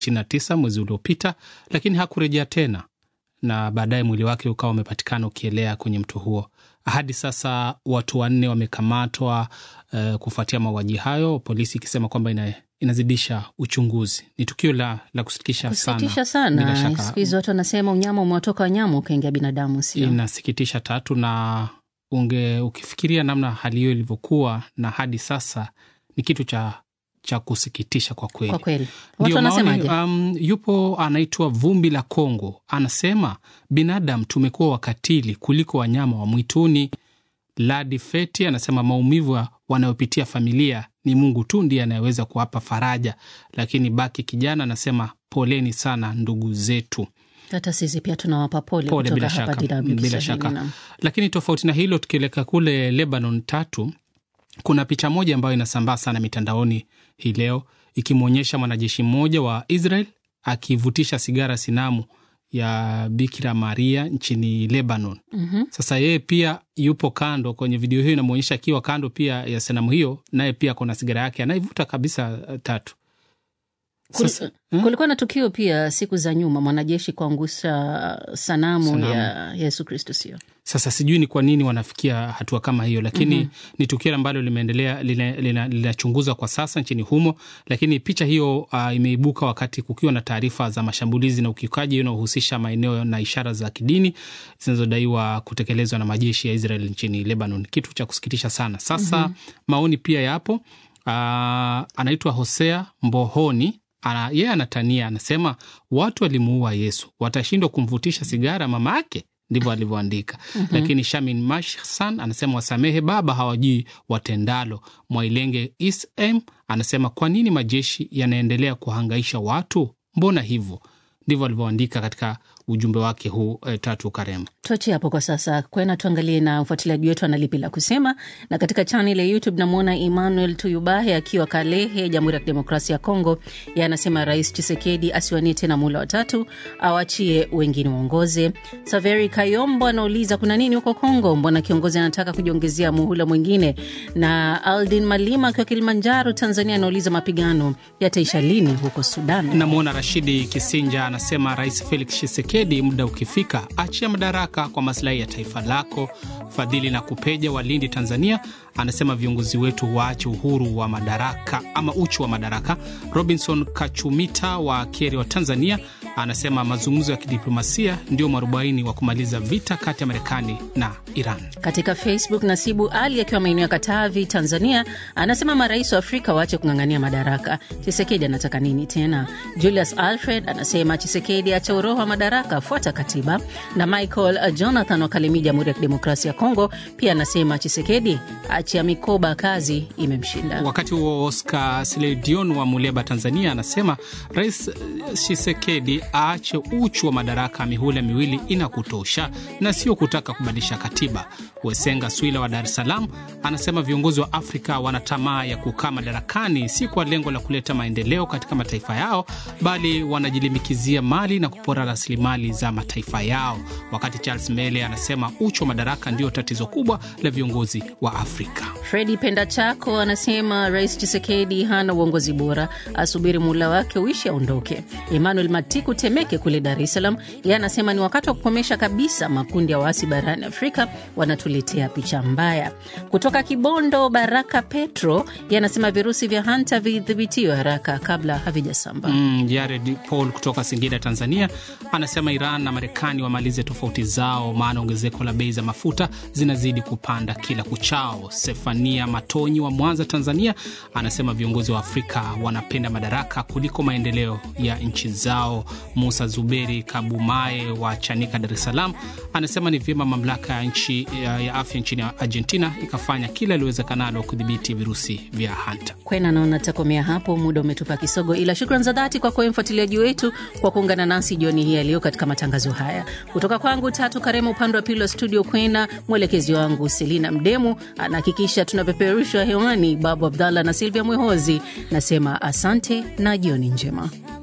29 mwezi uliopita, lakini hakurejea tena na baadaye mwili wake ukawa umepatikana ukielea kwenye mto huo. Hadi sasa watu wanne wamekamatwa uh, kufuatia mauaji hayo, polisi ikisema kwamba ina, inazidisha uchunguzi. Ni tukio la, la kusikitisha sana, Kusikitisha bila sana. shaka Siku hizi watu wanasema unyama umewatoka wanyama ukaingia binadamu, sio? inasikitisha tatu, na unge ukifikiria namna hali hiyo ilivyokuwa na hadi sasa ni kitu cha cha kusikitisha kwa kweli. Kwa kweli watu Ndio maoni, wanasemaje? um, yupo anaitwa Vumbi la Kongo, anasema binadamu tumekuwa wakatili kuliko wanyama wa mwituni. Ladi Feti anasema maumivu ya- wanayopitia familia ni Mungu tu ndiye anayeweza kuwapa faraja, lakini Baki Kijana anasema poleni sana ndugu zetu. Hata sisi pia tunawapa pole, Pole kutoka bila hapa shaka, DW bila Kiswahili, shaka. naam. Lakini tofauti na hilo, tukielekea kule Lebanon tatu, kuna picha moja ambayo inasambaa sana mitandaoni hii leo ikimwonyesha mwanajeshi mmoja wa Israel akivutisha sigara sinamu ya Bikira Maria nchini Lebanon. Mhm. Sasa yeye pia yupo kando kwenye video hiyo, inamwonyesha akiwa kando pia ya sanamu hiyo, naye pia kuna sigara yake anaivuta kabisa. uh, Tatu Kul- Sasa, eh? kulikuwa na tukio pia siku za nyuma, mwanajeshi kuangusha sanamu, Sanamu. ya Yesu Kristo, sio? Sasa sijui ni kwa nini wanafikia hatua kama hiyo, lakini ni tukio ambalo limeendelea lina- lina- linachunguzwa kwa sasa nchini humo. Lakini picha hiyo uh, imeibuka wakati kukiwa na taarifa za mashambulizi na ukiukaji unaohusisha maeneo na ishara za kidini zinazodaiwa kutekelezwa na majeshi ya Israel nchini Lebanon, kitu cha kusikitisha sana. Sasa maoni pia yapo. Uh, anaitwa Hosea Mbohoni ana, yeye anatania, anasema watu walimuua Yesu, watashindwa kumvutisha sigara mama yake ndivyo alivyoandika. Lakini Shamin Mashsan anasema wasamehe baba, hawajui watendalo. Mwailenge Ism anasema kwa nini majeshi yanaendelea kuhangaisha watu? Mbona hivyo? Ndivyo alivyoandika katika ujumbe wake huu eh, Tatu Karema. Tuachie hapo kwa sasa, kwena tuangalie na mfuatiliaji wetu analipi la kusema. Na katika chanel ya YouTube namwona Emmanuel Tuyubahe akiwa Kalehe, Jamhuri ya Kidemokrasia ya Kongo. Yeye anasema Rais Chisekedi asiwanie tena mula watatu, awachie wengine waongoze. Saveri Kayombo anauliza kuna nini huko Kongo, mbona kiongozi anataka kujiongezea muhula mwingine? Na Aldin Malima akiwa Kilimanjaro, Tanzania, anauliza mapigano yataisha lini huko Sudan? Namwona Rashidi Kisinja anasema Rais Felix Tshisekedi, muda ukifika, achia madaraka kwa maslahi ya taifa lako. Fadhili na Kupeja wa Lindi, Tanzania, anasema viongozi wetu waache uhuru wa madaraka ama uchu wa madaraka. Robinson Kachumita wa Keri wa Tanzania anasema mazungumzo ya kidiplomasia ndio mwarobaini wa kumaliza vita kati ya Marekani na Iran. Katika Facebook, Nasibu Ali akiwa maeneo ya Katavi, Tanzania, anasema marais wa Afrika waache kung'ang'ania madaraka. Chisekedi anataka nini tena? Julius Alfred anasema Chisekedi acha uroho wa madaraka, afuata katiba. Na Michael uh, Jonathan wa Kalemi, Jamhuri ya Kidemokrasia ya Kongo, pia anasema Chisekedi achia mikoba, kazi imemshinda. Wakati huo Oscar Sledion wa Muleba, Tanzania, anasema Rais eh, Tshisekedi aache uchu wa madaraka, mihula miwili inakutosha na sio kutaka kubadilisha katiba. Wesenga Swila wa Dar es Salaam anasema viongozi wa Afrika wana tamaa ya kukaa madarakani, si kwa lengo la kuleta maendeleo katika mataifa yao, bali wanajilimbikizia mali na kupora rasilimali za mataifa yao. Wakati Charles Mele anasema uchu wa madaraka ndio tatizo kubwa la viongozi wa Afrika. Fredi Penda Chako anasema Rais Chisekedi hana uongozi bora, asubiri muula wake uishi aondoke. Emmanuel Matiku Temeke kule Dar es Salaam, yeye anasema ni wakati wa kukomesha kabisa makundi ya waasi barani Afrika, wanatuletea picha mbaya. Kutoka Kibondo, Baraka Petro yeye anasema virusi vya hanta vidhibitiwe haraka kabla havijasamba. Mm, Jared Paul kutoka Singida, Tanzania anasema Iran na Marekani wamalize tofauti zao, maana ongezeko la bei za mafuta zinazidi kupanda kila kuchao. Sefania Matonyi wa Mwanza, Tanzania anasema viongozi wa Afrika wanapenda madaraka kuliko maendeleo ya nchi zao. Musa Zuberi Kabumae wa Chanika, Dar es Salaam anasema ni vyema mamlaka ya nchi ya, ya afya nchini Argentina ikafanya kila iliwezekanalo kudhibiti virusi vya hanta. Kwena naona takomea hapo, muda umetupa kisogo, ila shukran za dhati kwako wewe mfuatiliaji wetu kwa kuungana nasi jioni hii ya leo katika matangazo haya. Kutoka kwangu Tatu Karema, upande wa pili wa studio Kwena, mwelekezi wangu Selina Mdemu anahakikisha tunapeperushwa hewani, Babu Abdallah na Silvia Mwehozi. Nasema asante na jioni njema.